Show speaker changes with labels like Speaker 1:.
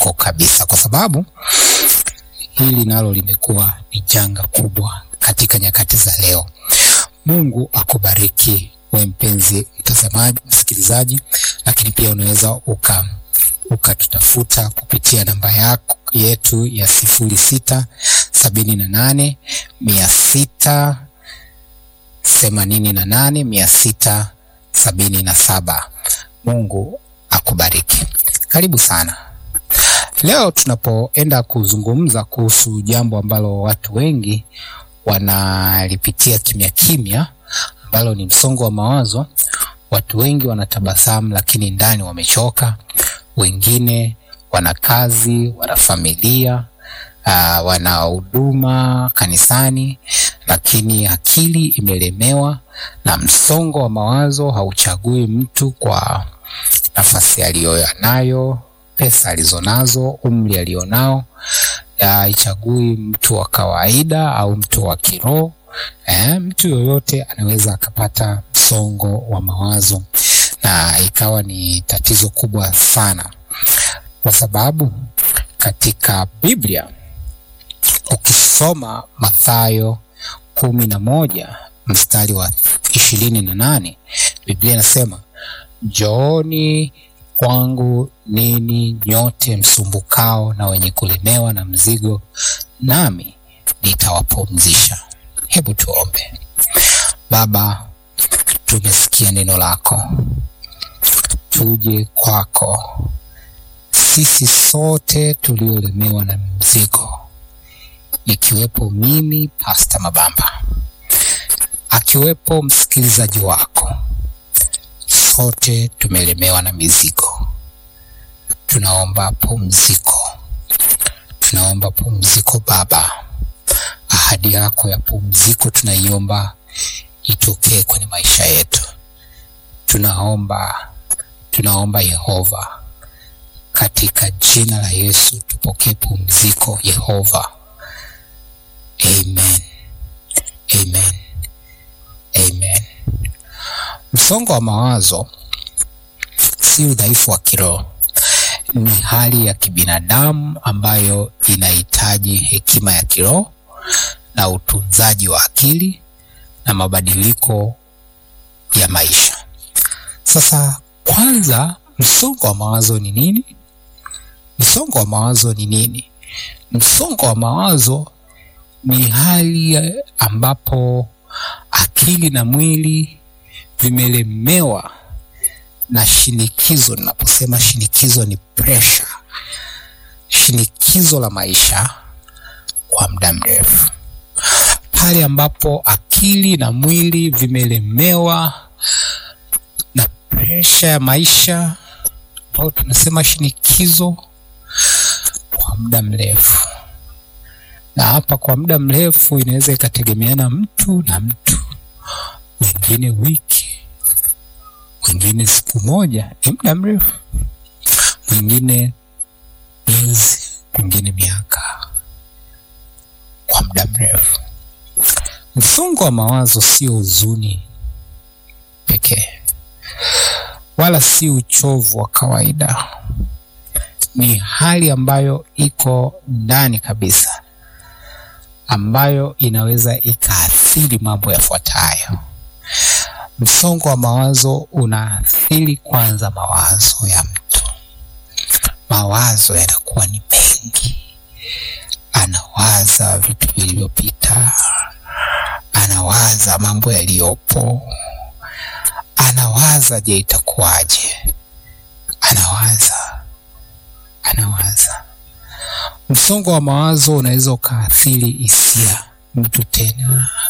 Speaker 1: yako kabisa, kwa sababu hili nalo limekuwa ni janga kubwa katika nyakati za leo. Mungu akubariki we mpenzi mtazamaji, msikilizaji, lakini pia unaweza uka ukatutafuta kupitia namba yako yetu ya sifuri sita sabini na nane mia sita themanini na nane mia sita sabini na saba. Mungu akubariki. Karibu sana. Leo tunapoenda kuzungumza kuhusu jambo ambalo watu wengi wanalipitia kimya kimya, ambalo ni msongo wa mawazo. Watu wengi wanatabasamu, lakini ndani wamechoka. Wengine wana kazi, wana familia, uh, wana huduma kanisani, lakini akili imelemewa na msongo wa mawazo. Hauchagui mtu kwa nafasi aliyonayo, pesa alizonazo, umri alionao. Haichagui mtu wa kawaida au mtu wa kiroho. Eh, mtu yoyote anaweza akapata msongo wa mawazo na ikawa ni tatizo kubwa sana, kwa sababu katika Biblia ukisoma Mathayo kumi na moja mstari wa ishirini na nane Biblia inasema njooni kwangu ninyi nyote msumbukao na wenye kulemewa na mzigo, nami nitawapumzisha. Hebu tuombe. Baba, tumesikia neno lako, tuje kwako sisi sote tuliolemewa na mzigo, nikiwepo mimi Pasta Mabamba, akiwepo msikilizaji wako, sote tumelemewa na mizigo. Tunaomba pumziko, tunaomba pumziko Baba. Ahadi yako ya pumziko tunaiomba itokee kwenye maisha yetu. Tunaomba, tunaomba Yehova, katika jina la Yesu tupokee pumziko Yehova. Amen, amen, amen. Msongo wa mawazo si udhaifu wa kiroho, ni hali ya kibinadamu ambayo inahitaji hekima ya kiroho na utunzaji wa akili na mabadiliko ya maisha. Sasa kwanza, msongo wa mawazo ni nini? Msongo wa mawazo ni nini? Msongo wa mawazo ni hali ambapo akili na mwili vimelemewa na shinikizo. Ninaposema shinikizo, ni pressure, shinikizo la maisha kwa muda mrefu, pale ambapo akili na mwili vimelemewa na presha ya maisha ambayo tunasema shinikizo kwa muda mrefu. Na hapa kwa muda mrefu inaweza ikategemeana mtu na mtu, wengine wiki, wengine siku moja, ni muda mrefu, mwingine miezi, mwingine miaka, kwa muda mrefu. Msongo wa mawazo sio huzuni pekee wala si uchovu wa kawaida. Ni hali ambayo iko ndani kabisa, ambayo inaweza ikaathiri mambo yafuatayo. Msongo wa mawazo unaathiri kwanza mawazo ya mtu. Mawazo yanakuwa ni mengi, anawaza vitu vilivyopita, anawaza mambo yaliyopo anawaza je, itakuwaje? Anawaza, anawaza. Msongo wa mawazo unaweza ukaathiri hisia. Mtu tena